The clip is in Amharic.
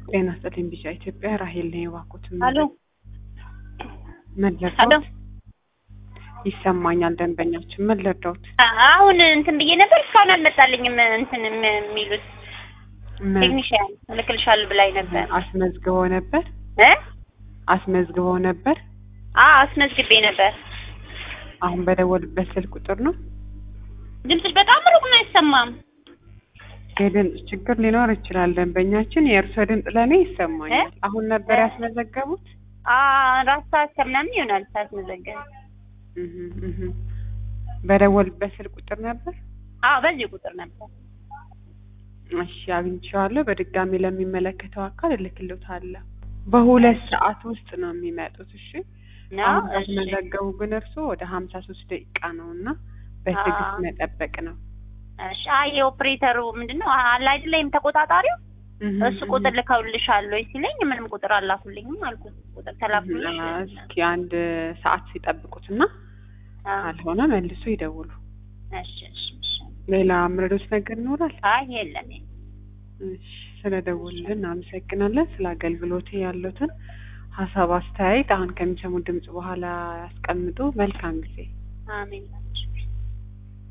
ጤና ይስጥልኝ ቢጫ ኢትዮጵያ ራሄል ነኝ። እባክዎት አሎ አሎ መለዳውት ይሰማኛል። ደንበኛችን መለዳውት አሁን እንትን ብዬ ነበር እስካሁን አልመጣልኝም። እንትን ም- የሚሉት ቴክኒሽያን እልክልሻለሁ ብላኝ ነበር አስመዝግበው ነበር እ አስመዝግበው ነበር። አዎ አስመዝግቤ ነበር። አሁን በደወልበት ስልክ ቁጥር ነው። ድምፅሽ በጣም ሩቅ ነው አይሰማም። የድምፅ ችግር ሊኖር ይችላል። ደንበኛችን የእርሶ ድምፅ ለእኔ ይሰማኛል። አሁን ነበር እ? ያስመዘገቡት? ራስ ሰዓት ከምናምን ይሆናል ሳስመዘገብ። እህ እህ በደወልበት ስልክ ቁጥር ነበር። አዎ በዚህ ቁጥር ነበር። እሺ አግኝቼዋለሁ። በድጋሚ ለሚመለከተው አካል እልክልዎታለሁ። በሁለት ሰዓት ውስጥ ነው የሚመጡት። እሺ ነው አሁን እሺ ካስመዘገቡ ግን እርሶ ወደ ሀምሳ ሶስት ደቂቃ ነው እና በትዕግስት አዎ። መጠበቅ ነው። እሺ አይ የኦፕሬተሩ ምንድነው አለ አይደለም ተቆጣጣሪው እህ እሱ ቁጥር ልከውልሻል ወይ ሲለኝ ምንም ቁጥር አላኩልኝም አልኩት። ቁጥር ተላኩልሽ እህ እስኪ አንድ ሰዓት ሲጠብቁትና አዎ። ካልሆነ መልሶ ይደውሉ። እሺ እሺ እሺ ሌላ ምረዶት ነገር ይኖራል? አይ የለም እሺ ስለደወሉልን እናመሰግናለን። ስለ አገልግሎት ያሉትን ሀሳብ አስተያየት አሁን ከሚሰሙ ድምጽ በኋላ ያስቀምጡ። መልካም ጊዜ። አሜን